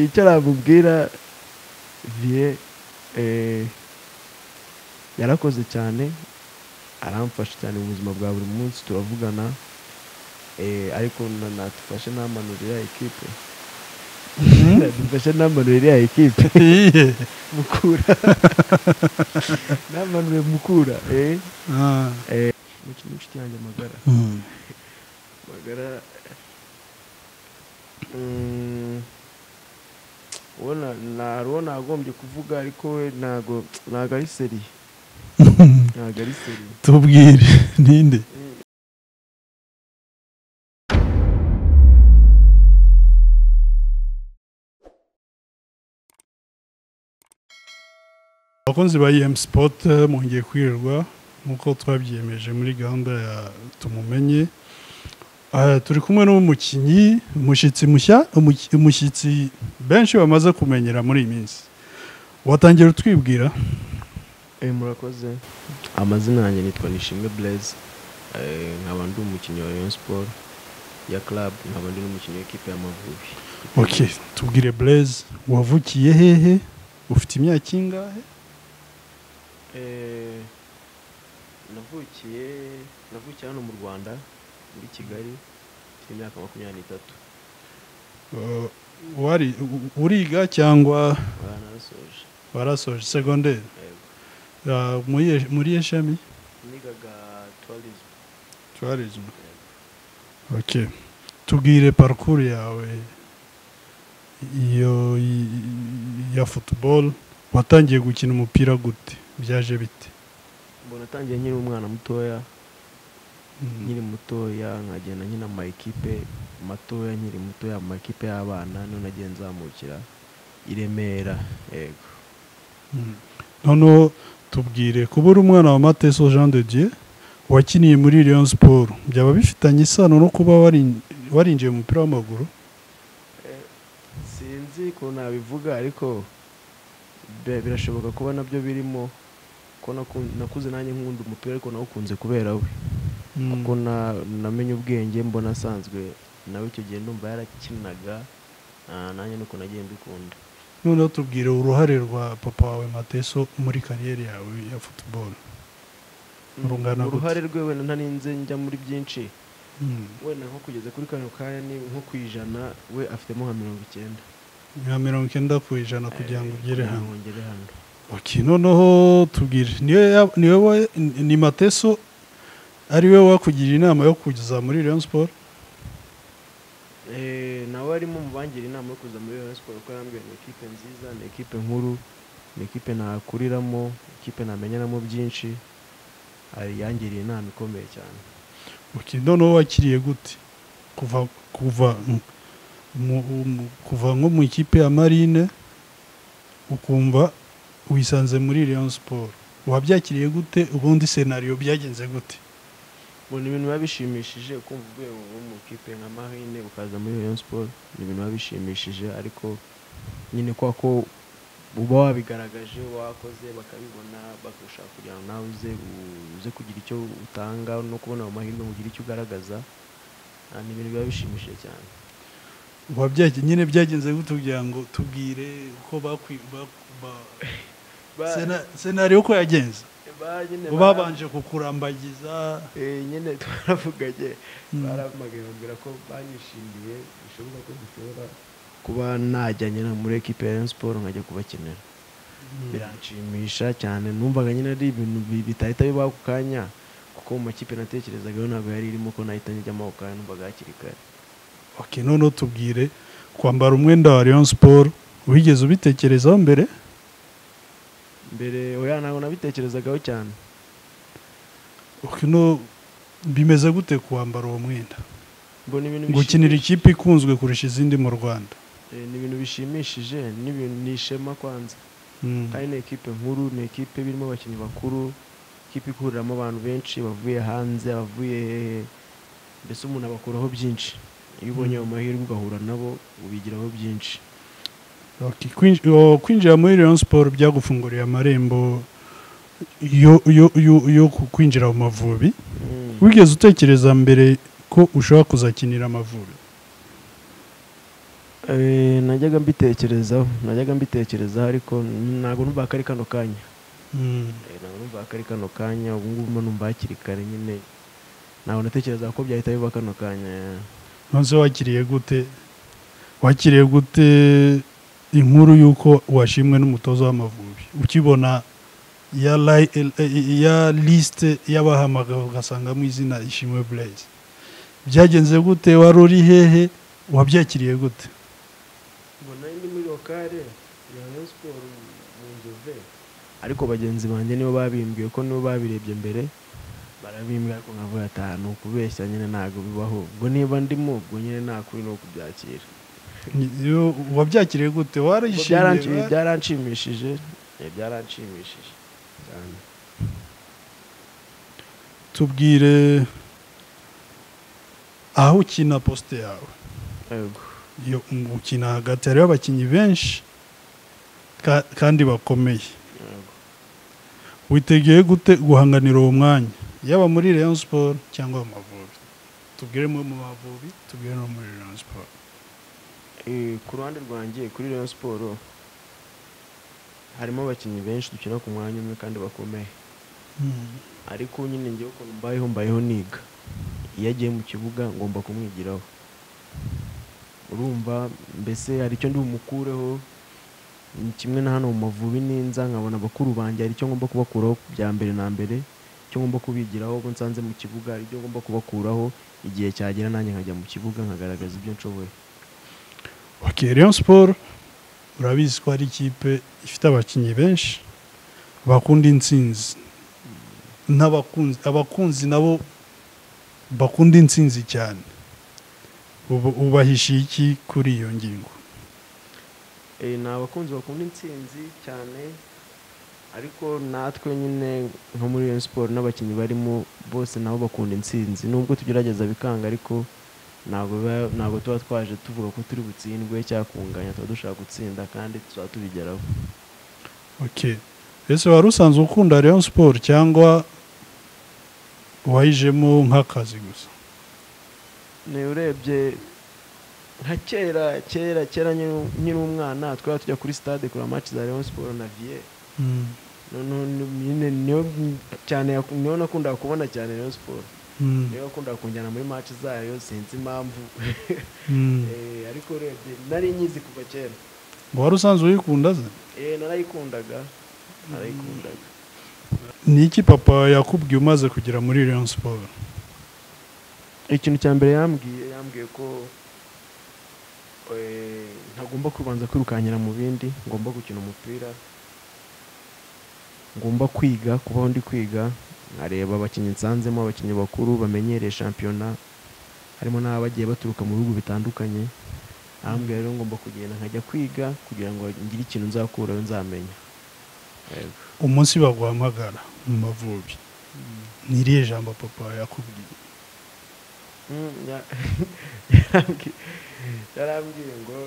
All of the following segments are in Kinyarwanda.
icyo namubwira viye yarakoze cyane aramfasha cyane mu buzima bwa buri munsi turavugana ariko natufashe n'amanura iriya ekipe dufashe n'amanura iriya ekipe mukura n'amanura mukura eh Ah. Umukinnyi w'inshuti yanjye magara Mm. magara mm, uwo na- na- hari uwo nagombye kuvuga ariko we ntago ntago ari seri ntago ari seri tubwire ninde abakunzi ba em sport eh, mwongeye kwirirwa nk'uko twabyiyemeje muri gahunda ya tumumenye Ah, turi kumwe n'umukinnyi umushyitsi mushya umuki- umushyitsi benshi bamaze kumenyera muri iyi minsi watangira utwibwira Eh, murakoze amazina yanjye nitwa nishimwe blaise Eh, nkaba ndi umukinnyi wa rayon sport ya club nkaba ndi n'umukinnyi w'ikipe y'amavubi ok tubwire blaise wavukiye hehe ufite imyaka ingahe Eh, navukiye navukiye hano mu rwanda muri kigali mfite imyaka makumyabiri n'itatu Uh, wari u- uriga cyangwa baranasoje warasoje segonderi yego Uh, muri muri iyo shami nigaga tourism tourism ok tubwire parcours yawe iyo i- i- ya football watangiye gukina umupira gute byaje bite mbona atangiye nkiri umwana mutoya Mm. nkiri mutoya nkagenda nkina amakipe matoya nkiri mutoya amakipe y'abana none nagiye nzamukira i remera yego Mm. noneho tubwire kuba uri umwana wa mateso jean de dieu wakiniye muri leon sport byaba bifitanye isano no kuba warin- warinjiye mu mupira w'amaguru sinzi ukuntu nabivuga ariko be- birashoboka kuba nabyo birimo ko naku- nakuze nanjye nkunda umupira ariko nawukunze kubera we Mm. kuko na- namenye ubwenge mbona asanzwe nawe icyo gihe ndumva yarakinaga ah, nanjye nuko nagiye mbikunda noneho tubwire uruhare rwa papa wawe mateso muri kariyeri yawe ya football Rungana gute? uruhare rwe wenda ntarinze njya muri byinshi wenda nko kugeza kuri kano kanya ni nko ku ijana we afitemo nka mirongo icyenda nka mirongo icyenda ku ijana kugira ngo Eh, ugere kugira hano ngo ngere hano ok noneho tubwire niwe ya- ni wowe ni mateso ari we wakugiriye inama yo kuza muri leon sport Eh, nawe arimo mu bangira inama yo kuza muri Rayon Sports kuko yarambwira ni ekipe nziza ni ekipe nkuru ni ekipe nakuriramo ekipe namenyeramo byinshi ari- yangiriye inama ikomeye cyane ok noneho wakiriye gute kuva kuva mu, mu, kuva nko mu ikipe ya marine ukumva wisanze muri leon sport wabyakiriye gute ubundi senariyo byagenze gute ngo ni ibintu biba bishimishije kumva uvuye wo mu ikipe nka marine ukaza muri Rayon Sports ni ibintu biba bishimishije ariko nyine kwa ko uba wabigaragaje wakoze bakabibona bagushaka kugira ngo nawe uze uze kugira icyo utanga no kubona ayo mahirwe ngo ugire icyo ugaragaza Ah, ni ibintu biba bishimishije cyane wabyage nyine byagenze gute kugira ngo tubwire uko bakwi ba- ba- Ba- sena- senariyo uko yagenze ba- nyine bara- babanje kukurambagiza Eh, nyine twaravuganye Mm. barampamagaye bambwira ko banyishimiye bishoboka ko dushobora kuba najyanye na muri ekipe ya Rayon Sports nkajya kubakenera biranshimisha cyane numvaga nyine ari ibintu bi- bitahita bibaho ako kanya kuko mu makipe natekerezaga yo ntabwo yari irimo ko nahita njyamo ako kanya numvaga hakiri kare ok noneho tubwire kwambara umwenda wa leon sport wigeze ubitekerezaho mbere mbere oya ntabwo nabitekerezagaho cyane Ok, no bimeze gute kuwambara uwo mwenda mbona ibintu gukinira bishimishije. ikipe ikunzwe kurusha izindi mu rwanda Eh, ni ibintu bishimishije ni ibintu- ni ishema kwanza Mm. kandi ni ekipe nkuru ni ekipe birimo abakinnyi bakuru ikipe ihuriramo abantu benshi bavuye hanze bavuye hehe mbese umuntu abakuraho byinshi iyo ubonye ayo mahirwe ugahura nabo ubigiraho byinshi Ok, kwinj- o, kwinjira muri leon sport byagufunguriye amarembo yo- yo- yo- yo ku- kwinjira mu mavubi wigeze utekereza mbere ko ushobora kuzakinira amavubi Eh, najyaga mbitekerezaho najyaga mbitekerezaho ariko ntabwo numva ko ari kano kanya Mm. Eh, ntabwo numva ko ari kano kanya ubu ngubu mba numva hakiri kare nyine ntabwo natekerezaga ko byahita biba kano kanya nonese wakiriye gute wakiriye gute inkuru y'uko washimwe n'umutoza w'amavubi ukibona ya li- eh, eh, ya lisite y'abahamagawe ugasangamo izina ishimwe blaise byagenze gute wari uri hehe wabyakiriye gute mbona ndi muri lokale ya Rayon Sport mu nzove ariko bagenzi banjye nibo babimbwiye ko nibo babirebye mbere barabimbwa ariko nkavuga atanu kubeshya nyine ntabwo bibaho ubwo niba ndimo ubwo nyine nta kubi ni ukubyakira Ni- yo- wabyakiriye gute Ubwo warishimye byaranshi- wa- byaranshimishije eh, byaranshimishije cyane tubwire aho ukina posite yawe yego iyo ukina hagati hariho abakinnyi benshi ka- kandi bakomeye yego witegeye gute guhanganira uwo mwanya yaba muri Rayon Sport cyangwa mu Mavubi tubwire mu mu Mavubi tubwire no muri Rayon Sport Eh, ku ruhande rwanjye kuri Rayon Sport harimo abakinnyi benshi dukina ku mwanya umwe kandi bakomeye ariko nyine ngewe ukuntu mbayeho mbayeho niga iyo agiye mu kibuga ngomba kumwigiraho urumva mbese hari icyo ndi bumukureho ni kimwe na hano mu mavubi n'inza nkabona bakuru banjye hari icyo ngomba kubakuraho bya mbere na mbere icyo ngomba kubigiraho ubwo nsanze mu kibuga hari icyo ngomba kubakuraho igihe cyagera nanjye nkajya mu kibuga nkagaragaza ibyo nshoboye ok Rayon Sport urabizi ko hari ikipe ifite abakinnyi benshi bakunda intsinzi n'abakunzi abakunzi nabo bakunda intsinzi cyane Ubu- ubahishiye iki kuri iyo ngingo Eh, ni abakunzi bakunda intsinzi cyane ariko natwe nyine nko muri Rayon Sport n'abakinnyi barimo bose nabo bakunda intsinzi nubwo tugerageza bikanga ariko ntabwo biba- ntabwo tuba twaje tuvuga ko turi butsindwe cyangwa kunganya tuba dushaka gutsinda kandi tuzaba tubigeraho ok ese wari usanzwe ukunda Rayon Sport cyangwa wayijemo nk'akazi gusa ni urebye nka kera kera kera nyiri- nkiri umwana twari tujya kuri stade kureba match za Rayon Sport na Vie noneho ni- nyine niyo cyane niyo nakundaga kubona cyane Rayon Sport Mm, niba akunda kunjyana muri match zayo sinzi impamvu mm. Eh, ariko urebye nari nyizi kuva kera wari usanzwe uyikunda se Eh, narayikundaga narayikundaga ni iki papa yakubwiye umaze kugera muri Rayon Sport ikintu cya mbere yambwiye yambwiye ko eh, ntagomba kubanza kwirukankira mu bindi ngomba gukina umupira ngomba kwiga kubaho ndi kwiga nkareba abakinnyi nsanzemo abakinnyi bakuru bamenyereye shampiyona harimo n'aba bagiye baturuka mu bihugu bitandukanye ahambwira rero ngomba kugenda nkajya kwiga kugira ngo ngire ikintu nzakurayo nzamenya Yego. umunsi baguhamagara mu mavubi ni irihe jambo papa yakubwiye Mm, ya- yarambwiye ngo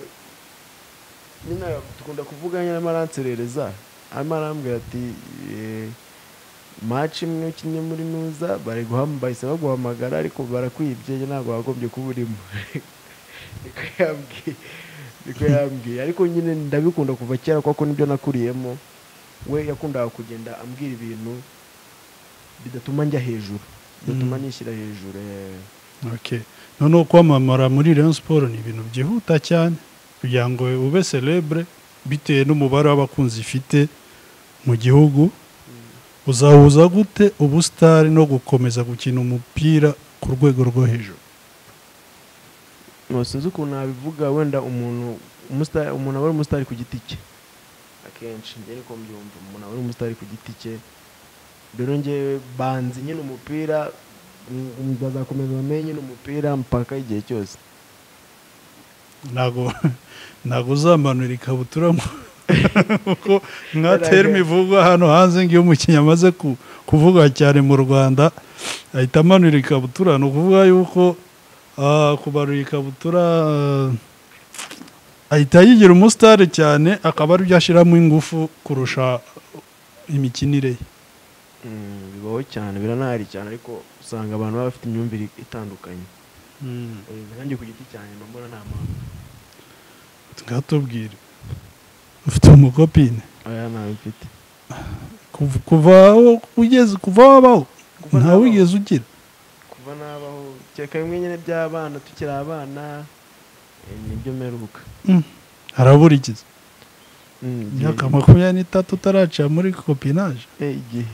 nyine dukunda kuvuga nyine arimo aranserereza arimo arambwira ati eh, match imwe ukinnye muri nuza bari guham- bahise baguhamagara ariko barakwibye njye ntabwo wagombye kuba urimo niko yambwiye niko yambwiye ariko nyine ndabikunda kuva kera kuko nibyo nakuriyemo we yakundaga kugenda ambwira ibintu bidatuma njya hejuru bidatuma Mm. nishyira hejuru eh. ok noneho kwamamara muri Rayon Sport ni ibintu byihuta cyane kugira ngo ube celebre bitewe n'umubare w'abakunzi ifite mu gihugu uzahuza gute ubusitari no gukomeza gukina umupira ku rwego rwo hejuru ntabwo sinzi ukuntu nabivuga wenda umuntu umusita- umuntu aba ari umusitari ku giti cye akenshi njye niko mbyumva umuntu aba ari umusitari ku giti cye rero njyewe banzi nyine umupira mm, bazakomeza bamenye nyine umupira mpaka igihe cyose ntabwo ntabwo uzamanura ikabutura mu- kuko nka terme ivugwa hano hanze ngiyo umukinnyi amaze ku- kuvuga cyane mu rwanda ahita amanura ikabutura ni ukuvuga yuko ah, kubarura ikabutura ah, ahita yigira umusitari cyane akaba aribyo ashyiramo ingufu kurusha imikinire ye Mm, bibaho cyane biranahari cyane ariko usanga abantu baba bafite imyumvire itandukanye Eh, nanjye ku giti cyanjye mba mbona nta mpamvu ngatubwire ufite umukopine oya ntawe mfite Kuv- kuva aho ugeze kuva wabaho Kuva ntawe nabaho. wigeze ugira kuva nabaho kereka bimwe nyine by'abana tukiri abana eh, nibyo mperuka araburikiza Mm, igihe- imyaka makumyabiri n'itatu utaraca muri kopinaje eh, igihe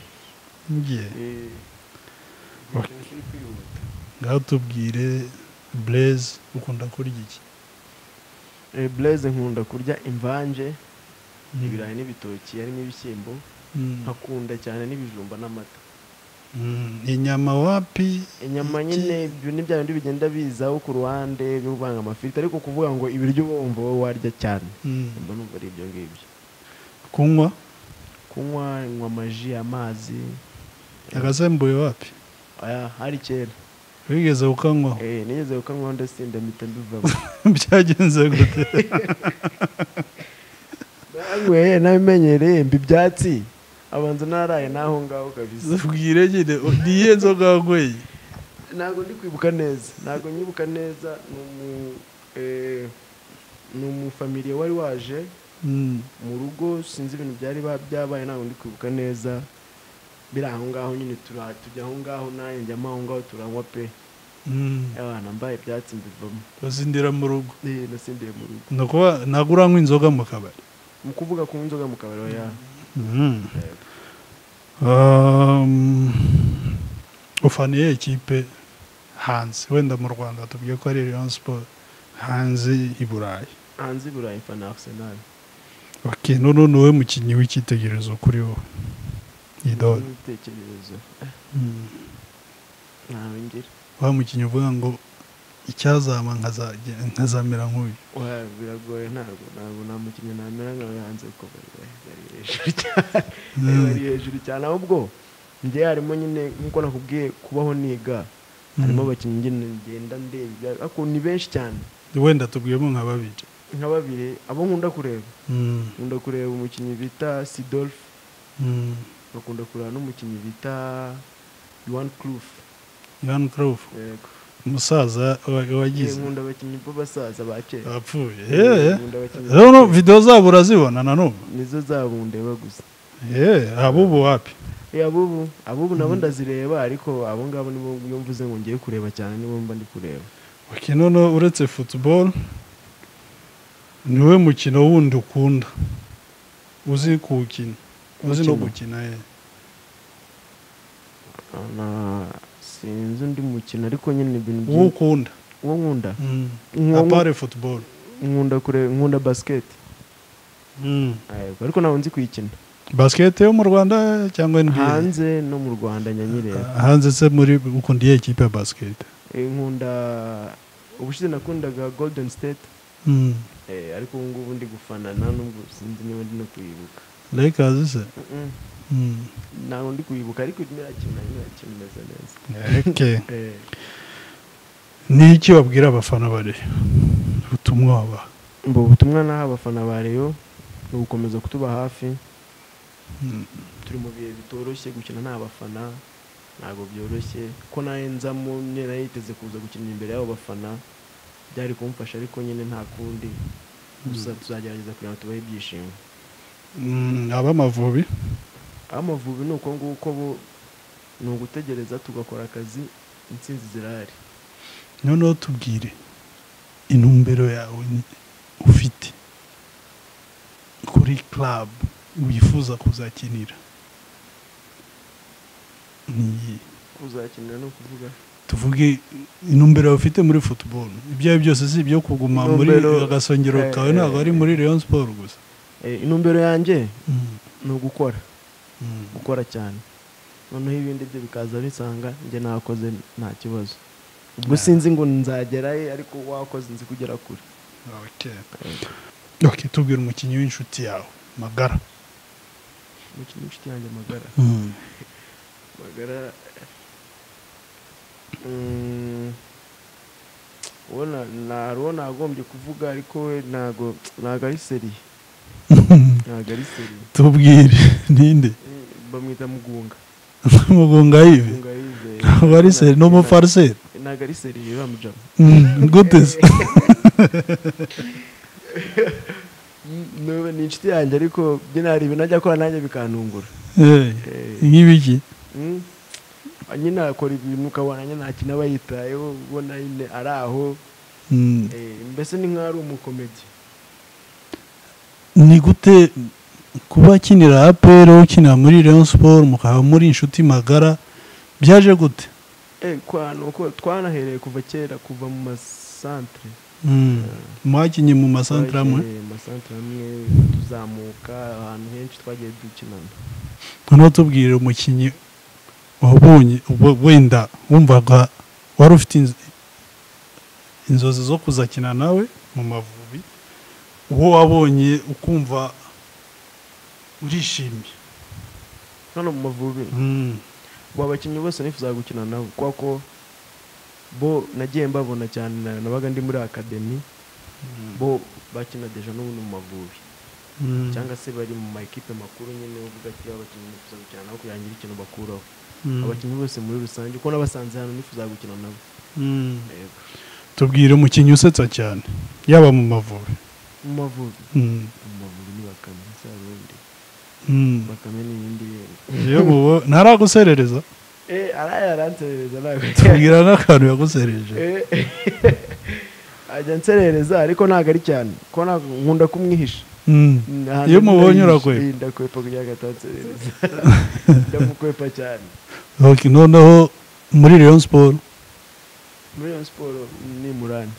ngiye Eh, Ok. igihe kiri kwihuta. ngatubwire bureze ukunda kurya iki Eh, blaze nkunda kurya imvange ibirayi n'ibitoki harimo ibishyimbo Mm. nkakunda cyane n'ibijumba n'amata Mm. inyama wapi inyama Iki- nyine ibyo ni bya bindi bigenda bizaho ku ruhande byo kuvanga amafiriti ariko kuvuga ngo ibiryo wumva wowe warya cyane Mm. mba numva ari ibyo ngibyo kunywa kunywa nywa amaji amazi agasembuye wapi aya hari kera wigeze ukanywaho eh nigeze gukanywaho ndetse ndamita mbivamo byagenze gute nanyweye nabimenyereye mba ibyatsi abanza naraye n'aho ngaho kabisa ubwire nyine niye nzoga wanyweye ntabwo ndi kwibuka neza ntabwo nyibuka neza ni umu eh, ni umufamiliye wari waje Mm. mu rugo sinzi ibintu byari ba- byabaye ntabwo ndi kwibuka neza biri aho ngaho nyine tura- tujya aho ngaho nanjye njyamo aho ngaho turanywa pe Mm. abana mbaye ibyatsi mbivamo uzindira mu rugo Eh, nasindiye mu rugo ni ukuba ntabwo uranywa inzoga mu kabari mu kuvuga ku nzoga mu kabari oya Mm. Eh, Um, ufaniye ikipe hanze wenda mu rwanda tubwiye ko ari rayon siporo hanze i burayi hanze i burayi mfana arsenal okay, none ni wowe mukinnyi w'icyitegererezo kuri wowe idole n'ibitekerezo Mm. ntawe ngira wa mukinnyi uvuga ngo icyazama nkazage- nkazamera nk'uyu oya biragoye ntabwo ntabwo nta mukinnyi namera nkawe hanze kuko bari bari- bari hejuru cyane bari bari hejuru cyane ahubwo njye harimo nyine nk'uko nakubwiye kubaho niga harimo abakinnyi ngenda ngenda ndebye ariko ni benshi cyane wenda tubwiyemo nka babiri nka babiri abo nkunda kureba Mm. nkunda kureba umukinnyi bita sidolf Mm. bakunda kureba n'umukinnyi bita yuwan cruf Ivan Cruyff umusaza wa- wagize nkunda abakinnyi b'abasaza ba kera apfuye Nkunda abakinnyi ba rero kera. videwo zabo urazibona na n'ubu nizo zabo ndeba gusa Eh, abubu wapi Eh, abubu abubu nabo ndazireba ariko abo ngabo nibo iyo mvuze ngo ngiye kureba cyane nibo mba ndi kureba Ok, none uretse football niwe mukino wundi ukunda uzi kuwukina uzi no Umukino? gukina eh. Na- sinzi undi mukino ariko nyine ibintu uwo byinshi ukunda uwo nkunda Mm. Nko- apare football nkunda kureba nkunda basiketi Mm. Yego, ariko ntabwo nzi kuyikina basket yo mu rwanda cyangwa NBA hanze no mu rwanda nyanyireba hanze se muri ukunda iyihe kipe ya basket Eh, nkunda ubushize nakundaga golden state Mm. eh, ariko ubu ngubu ndi gufanana nubwo sinzi niba ndi no kuyibuka lakers se Mm-mm, Mm. ntabwo ndi kuyibuka ariko irimo irakina irimo irakina imeze neza Ok. Eh, ni iki wabwira abafana bari ubutumwa wabaha mba ubutumwa naha abafana ba reyo ni ugukomeza kutuba hafi Mm. turi mu bihe bitoroshye gukina nta bafana ntabwo byoroshye ko nawe nzamo nyine nari yiteze kuza gukina imbere y'abo bafana byari kumfasha ariko nyine nta kundi gusa tuzagerageza kugira ngo tubahe ibyishimo Mm, ab'amavubi aho amavubi ni uko nguko bo ni ugutegereza tugakora akazi intsinzi zirahari noneho tubwire intumbero yawe ni- ufite kuri club wifuza kuzakinira ni iyihe? kuzakinira no kuvuga tuvuge intumbero yawe ufite muri football ibyo ari byo byose si ibyo kuguma muri Intumbero- agasongero eh, kawe ntabwo ari muri Rayon Sport gusa Eh, intumbero yanjye Mm, ni ugukora mm, gukora cyane noneho ibindi byo bikaza bisanga njye nakoze nta kibazo ubwo Yeah. sinzi ngo nzagerayo ariko wakoze nzi kugera kure okay. ok tubwire umukinnyi w'inshuti yawe magara umukinnyi w'inshuti yanjye magara magara mm, uwo na- na- hari uwo nagombye kuvuga ariko we ntago ntago ari seri ntago ari seri tubwire ninde Eh, bamwita mugunga mugunga yive mugunga yizeye ntabwo ari seri ni umufariseri ntago ari seri biba mujama Mm, gute se Nube ni inshuti yanjye ariko nyine hari ibintu ajya akora nanjye bikantungura Eh, nk'ibiki Mm. nyine akora ibintu ukabona nyine nta kintu aba yitayeho ubona nyine ari aho Mm. Eh, mbese ni nk'aho ari umukomedi ni gute kuba akinira aperi ukinira muri Rayon Sport mukaba muri inshuti magara byaje gute Eh, kwa nuko twanahereye kuva kera kuva mu masantere Mm. mwakinnye mu masantere amwe Twagiye mu masantere amwe tuzamuka ahantu henshi twagiye dukinana noneho tubwire umukinnyi wabonye we- wenda wumvaga wari ufite inz- inzozi zo kuzakina nawe mu mavubi uwo wabonye ukumva urishimye hano mu mavubi Mm. ubu abakinnyi bose nifuza gukina nabo kuko ko bo nagiye mbabona cyane na- nabaga ndi muri akademi bo bakina deja n'ubundi mu mavubi Mm. cyangwa se bari mu ma ekipe makuru nyine uvuga ati abakinnyi nifuza gukina nabo kugira ngo ngire ikintu bakuraho Mm. abakinnyi bose muri rusange uko nabasanze hano nifuza gukina nabo Mm. Yego. tubwire umukinnyi usetsa cyane yaba mu mavubi mu mavubi Mm. mu mavubi ni bakame si arundi Mm. bakame ni iyindi yenda yewe uwo ntaraguserereza Eh, araye aranserereza ntabwo tubwira n'akantu yagusereje Eh, ajya anserereza ariko ntabwo ari cyane ko ntabwo nkunda kumwihisha Mm. Ahantu Iyo mubonye ndayihisha, urakwepa. ndakwepa kugira ngo atanserereza ndamukwepa cyane Ok, noneho muri Rayon Sport muri iyo siporo ni murani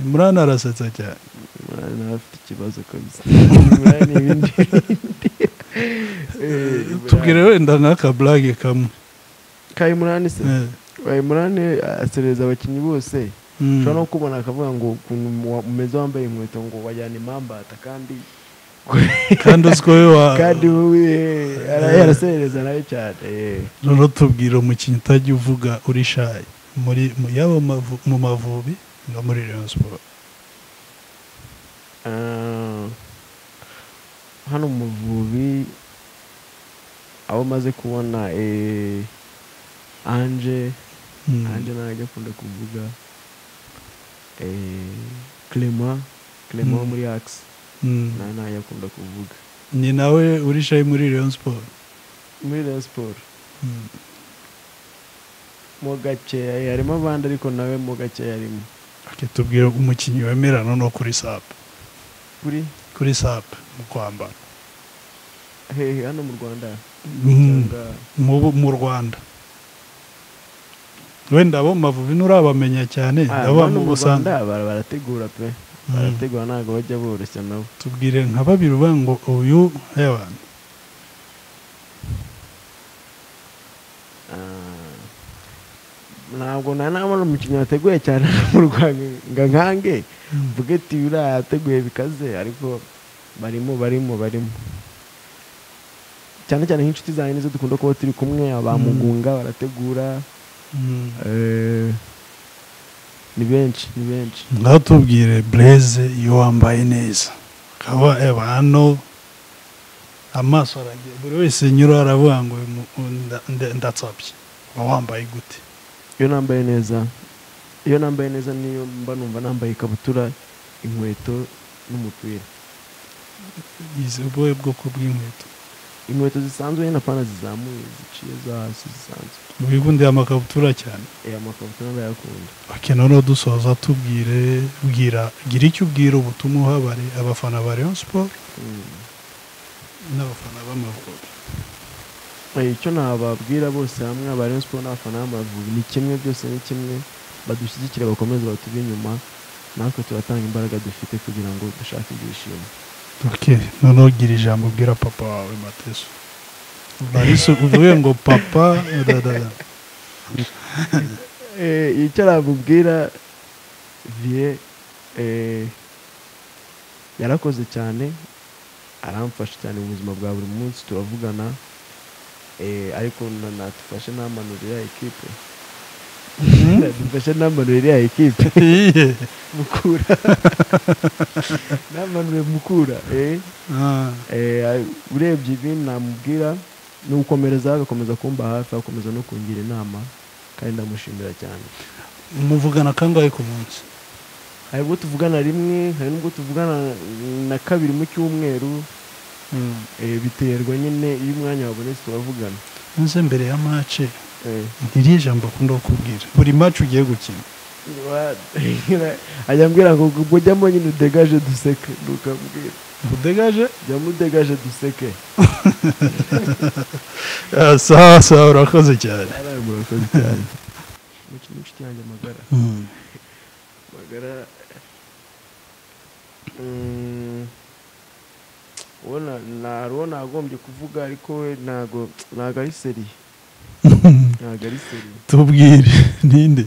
Imran arasetsa cyane murani nawe afite ikibazo kabisa murani ibindi Eh, Imran. tubwire wenda n'akaburage kamwe kayi murani se Eh, kayi murani aserereza abakinnyi bose mm. ushobora no kubona akavuga ngo ukuntu mu- umeze wambaye inkweto ngo wajyana impambata kandi kandi uzi ko we wa kandi wowe araye araserereza nawe cyane eh. noneho tubwire umukinnyi utajya uvuga uri shayi muri mu- yaba mu mavu- mu mavubi no muri Rayon Sport Ah, hano mu Muvubi aho maze kubona eh, anje Mm. anje nawe ajya akunda kuvuga eh, clement clement wo Mm. muri axe Mm. nawe nawe ajya akunda kuvuga ni nawe uri shayi muri Rayon Sport muri rayon siporo Mm. mu gakeya harimo abandi ariko nawe mu gakeya harimo Ok, tubwire umukinnyi wemera noneho kuri SAP kuri kuri SAP mu kwambara hehe hano mu rwanda Mm. cyangwa mu mu rwanda wenda abo mu mavubi nturabamenya cyane Ah, abo hano mu mu busanzwe Rwanda bara- barategura pe Mm. barategura ntabwo bajya boroshya nabo tubwire nka babiri uvuga ngo uyu abantu Ah, ntabwo nta nabona umukinnyi wateguye cyane mu rwanda ngo nkange mvuge ati uriya yateguye bikaze ariko barimo barimo barimo cyane cyane nk'inshuti zanjye nizo dukunda kuba turi kumwe abamugunga barategura eh, ni benshi ni benshi ngaho tubwire bureze iyo wambaye neza akaba eba hano amaso aragiye buri wese nyura aravuga ngo uyu mu- nda- nda- ndatsapye uba wambaye gute iyo nambaye neza iyo nambaye neza niyo mba numva nambaye ikabutura inkweto n'umupira izi ubuhe bwoko bw'inkweto inkweto zisanzwe nyine apana zizamuye ziciye zo hasi zisanzwe wikundiye amakabutura cyane eh amakabutura ndayakunda Ok, noneho dusoza tubwire bwira gira icyo ubwira ubutumwa uha abari- abafana ba Rayon Sport Mm. n'abafana b'Amavubi Eh, icyo nababwira bose hamwe aba Rayon Sport n'abafana b'Amavubi ni kimwe byose ni kimwe badushyigikire bakomeze baturi inyuma natwe turatanga imbaraga dufite kugira ngo dushake ibyishimo ok noneho gira ijambo ubwira papa wawe mateso barisi uvuge ngo papa da, da, da. Eh, icyo nabubwira vie eh, yarakoze cyane aramfasha cyane mu buzima bwa buri munsi turavugana eh, ariko na- natufashe n'amanura iriya ekipe natufashe n'amanura iriya ekipe Iye. mukura n'amanure mukura eh, Ah, eh, a- urebye ibi namubwira ni ugukomereza agakomeza kumba hafi agakomeza no kungira inama kandi ndamushimira cyane muvugana kangahe ku munsi hari ubwo tuvugana rimwe hari n'ubwo tuvugana na kabiri mu cyumweru eh, biterwa nyine iyo umwanya wabonetse turavugana nze mbere ya mace Eh, ntiriya jambo akunda kukubwira buri mace ugiye gukina wa- ajya ambwira ngo ubwo jyamo nyine udegaje duseke ntukambwira udegaje jyamo udegaje duseke Ah, sawa sawa urakoze cyane araye murakoze cyane umukino w'inshuti yanjye magara Mm. magara mm, ubona nta ruwo nagombye kuvuga ariko we ntago ntago ari seri ntago ari seri tubwire ninde